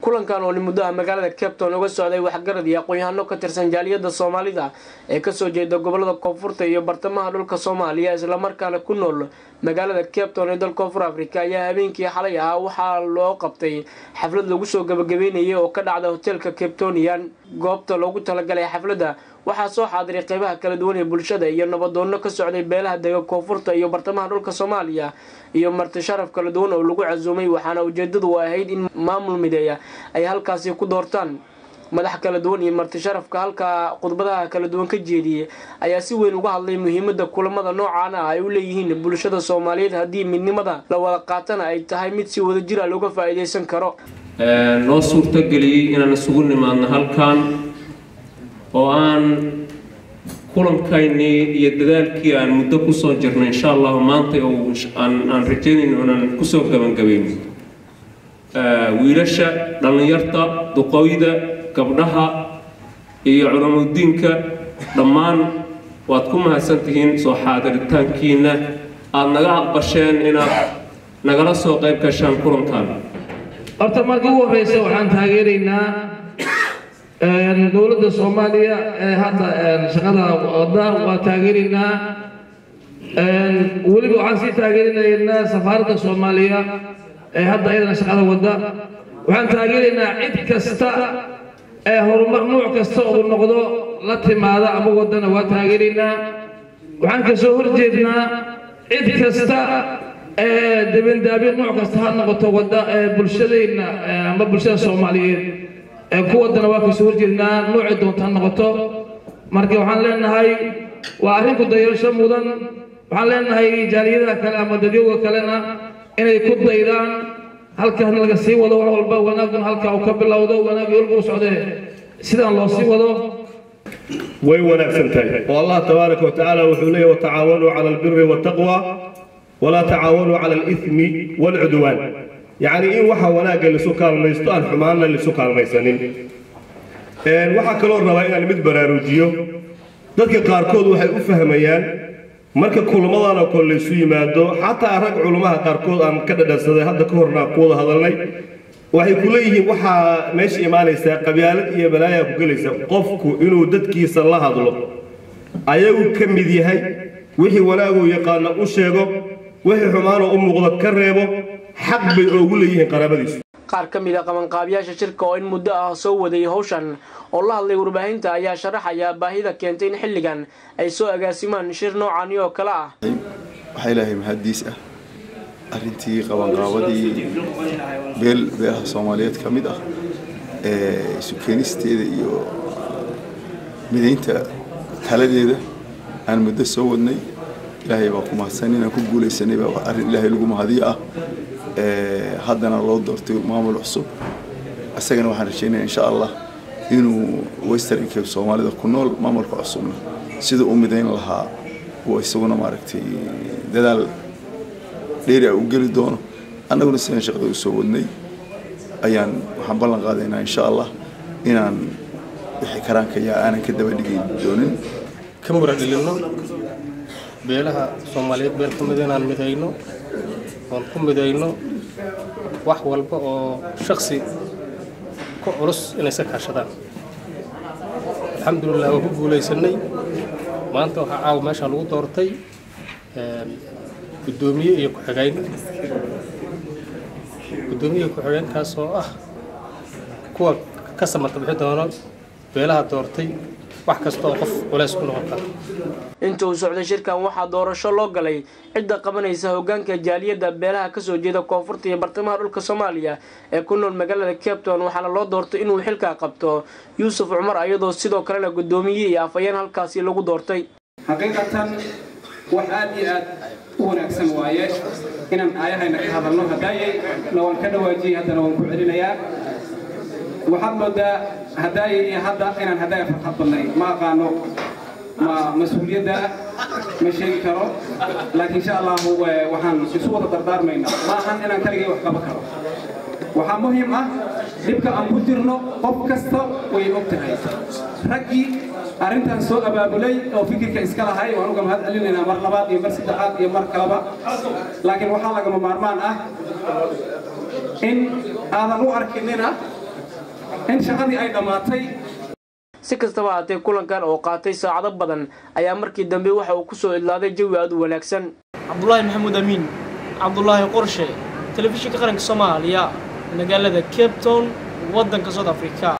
kulankan oo muddo ah magaalada capton uga socday waxgarad iyo aqoon-yahano ka tirsan jaaliyada soomaalida ee kasoo jeeda gobolada koonfurta iyo bartamaha dhulka soomaaliya islamarkaana ku nool magaalada capton ee dal koonfur africa ayaa habeenkii xalay ahaa waxaa loo qabtay xaflad lagu soo gabagabeynayay oo ka dhacda hoteelka captonian goobta loogu talagalay xafladda waxaa soo xaadiray qeybaha kala duwan ee bulshada iyo nabadoono ka socday beelaha dega koonfurta iyo bartamaha dhulka soomaaliya iyo marti sharaf kala duwan oo lagu casuumay waxaana ujeedadu ahayd in maamul mideeya ay halkaasi ku doortaan madax kala duwan iyo marti sharafka halkaa khudbadaha kala duwan ka jeediyey ayaa si weyn uga hadlay muhiimada kulamada noocan ah ay u leeyihiin bulshada soomaaliyeed haddii midnimada la wada qaatana ay tahay mid si wada jir a looga faa-iideysan karo noo suurtageliyey inaan isugu nimaadno halkan oo aan kulankaynii iyo dadaalkii aan muddo kusoo jirnay insha allahu maanta oo aan rajaynayno inaan kusoo gabangabayno wiilasha dhallinyarta duqooyda gabdhaha iyo culamudiinka dhammaan waad ku mahadsantihiin soo xaadiritaankiina aada naga aqbasheen inaad nagala soo qayb gashaan kulankan horta markii ugu horreysa waxaan taageeraynaa dowladda soomaaliya ee hadda shaqada wada waa taageeraynaa weliba waxaan sii taageerinaynaa safaaradda soomaaliya ee hadda iyadana shaqada wada waxaan taageeraynaa cid kasta ee horumar nuuc kasta uu noqdo la timaada ama wadana waa taageeraynaa waxaan kasoo horjeednaa cid kasta ee dabindaabyo nuuc kasta ha noqoto wada ee bulshadeenna ama bulshada soomaaliyeed ee ku wadana waa kasoo horjeednaa nuuci doonta ha noqoto marka waxaan leenahay waa arrinku dayasho mudan waxaan leenahay jaaliyadaha kale ama dadyowga kalena inay ku daydaan halkan laga sii wado wax walba wanaaguna halka uu ka bilowdo wanaagii walba u socdee sidaan loo sii wado way wanaagsan tahay oo allah tabaaraka wa tacaala wuxuu leeyahy watacaawanuu cala albiri waataqwa walaa tacaawanuu cala alithmi waalcudwaan yacni in waxa wanaagga lisu kaalmaysto aan xumaanna lisu kaalmaysanin waxaa kaloo rabaa inaan mid baraarujiyo dadka qaarkood waxay u fahmayaan marka kulamadan oo kale laysu yimaado xataa rag culummaha qaarkood aan ka dhadhansaday hadda ka horna ku wada hadalnay waxay ku leeyihiin waxaa meesha imaanaysaa qabyaalad iyo balaayaa ku gelaysa qofku inuu dadkiisa la hadlo ayagu ka mid yahay wixii wanaaguu yaqaana u sheego wixii xumaanoo u muuqdo ka reebo xaq bay oogu leeyihiin qaraabadiisu qaar ka mid a qabanqaabiyaasha shirka oo in muddo ah soo waday howshan oo la hadlay warbaahinta ayaa sharaxaya baahida keentay in xilligan ay soo agaasimaan shir noocani oo kale ah waxaa ilaahay mahaddiis ah arrintii qabanqaabadii beel beelaha soomaaliyeed ka mid ah ee isu keenisteeda iyo midaynta taladeeda aan muddo soo wadnay ilaahay baa ku mahadsan inaan ku guulaysanay baa arrin ilaahay lagu mahadiyo ah haddana loo doortay maamul cusub isagana waxaan rajeynaya insha allah inuu western cape soomaalida ku nool maamulka cusubna sida u midayn lahaa uu isaguna maaragtay dadaal dheeri a u geli doono annaguna sidaan shaqada u soo wadnay ayaan waxaan ballan qaadaynaa insha allah inaan wixii karaankayaa aanan ka daba dhigi doonin ka muradhilinno beelaha soomaaliyeed beel ka mid inaan midayno oon ku midayno wax walba oo shaksi ku culus inay iska kaashadaan alxamdulilah waa ku guulaysanay maanta waxaa caawa meeshaa lagu doortay guddoomiye iyo ku-xigeyn guddoomiye ku-xigeenkaas oo ah kuwa ka samata bixi doono beelaha doortay wax kasta oo qof culays ku noqon kara inta uu socday shirkan waxaa doorasho loo galay cidda qabanaysa hogaanka jaaliyadda beelaha kasoo jeeda koonfurta iyo bartamaha dhulka soomaaliya ee ku nool magaalada capton waxaana loo doortay inuu xilkaa qabto yuusuf cumar iyadoo sidoo kalena guddoomiye iyo afhayeen halkaasi lagu doortay xaqiiqatan wax aad iyo aad u wanaagsan waaye inaan aayahayna ka hadalno haddaayay na waan ka dhawaajiyey haddana waan ku celinayaa waxaad moodaa haddaayay iyo hadda inaan haddaaya farxad badnay ma aqaano ma mas-uuliyadda ma sheegi karo laakiin insha allahu waxaan isu wada dardaarmaynaa ma ahan inaan kaligay wax qaba karo waxaa muhiim ah dhibka aan ku jirno qof kasta way og tahay raggii arrintan soo abaabulay oo fikirka iska lahay waan uga mahad celinaynaa mar labaad iyo mar saddexaad iyo mar kaleba laakiin waxaa lagama maarmaan ah in aadan u arkinina in shaqadii ay dhammaatay si kastaba haatee kulankan oo qaatay saacado badan ayaa markii dambe waxa uu kusoo idlaaday jawi aad u wanaagsan cabdulaahi maxamuud amiin cabdulaahi qorshe telefishinka qaranka soomaaliya magaalada cape town waddanka south africa